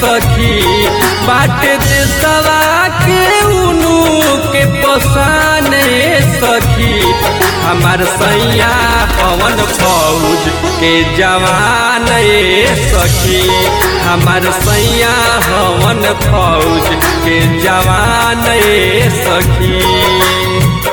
सखी बाटे देशवा के उनु के पसाने सखी हमार सैया पवन फौज के जवान ए सखी हमार सैया हवन फौज के जवान ए सखी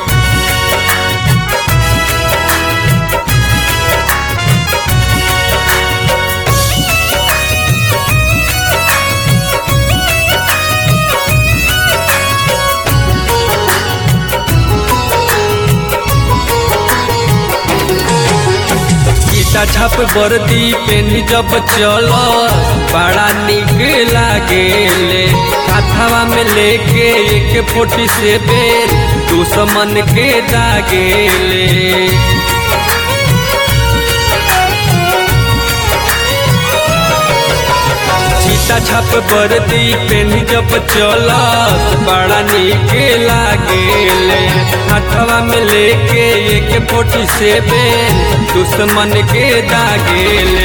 गीता छप वर्दी पेनी जब चल बड़ा निक लागेले काथावा में लेके एक फोटी से बेल दुश्मन के दागेले सीता छप वर्दी पेनी जब चलस बड़ा निक लागेले हाथवा में लेके एक फोटी से बेल दुश्मन के दागेले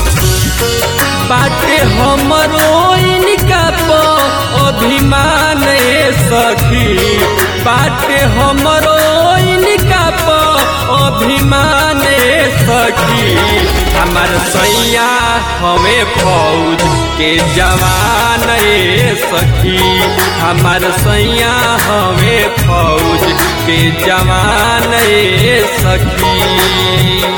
बाटे हमरो इनका प अभिमान ए सखी बाटे हमरो इनका प अभिमान ए सखी हमार सैया हमें फौज के जवान ए सखी हमार सैया हमें फौज के जवान ए सखी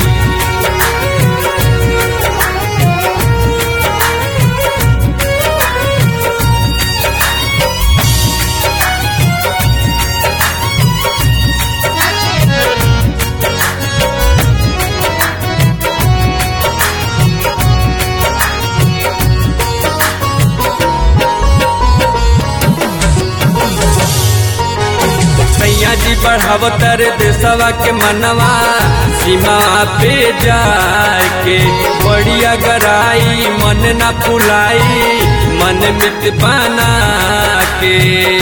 सैया जी बढ़ावतर देशवा के मनवा सीमा पे जाके बढ़िया गराई मन न फुलाई मन मित बना के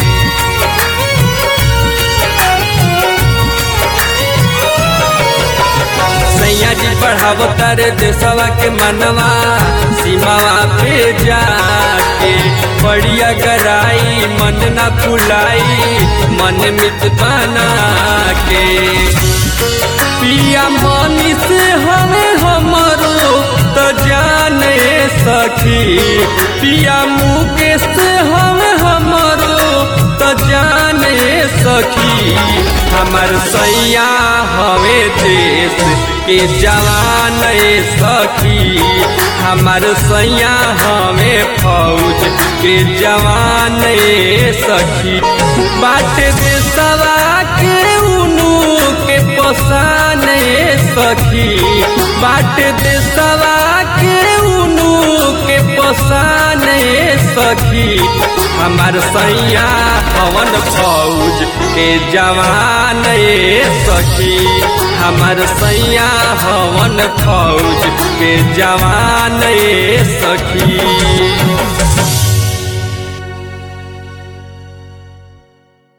सैया जी बढ़ावतर देशवा के मनवा सीमावा पे जाके बढ़िया गराई मन न फुलाई मन मित बना के पिया मनीष हमें हमरो तो जाने सखी पिया मुकेश हमें हमरो तो जाने सखी हमार सैया हमें देश के जवान ए सखी हमार सैया हमें फौज के जवान ए सखी बाट देशवा के उनु के पसान ए सखी बाट देशवा के उनु के पसान ए सखी हमार सैया पवन फौज के जवान ए सखी हमार सैया हवन फौज के जवान ए सखी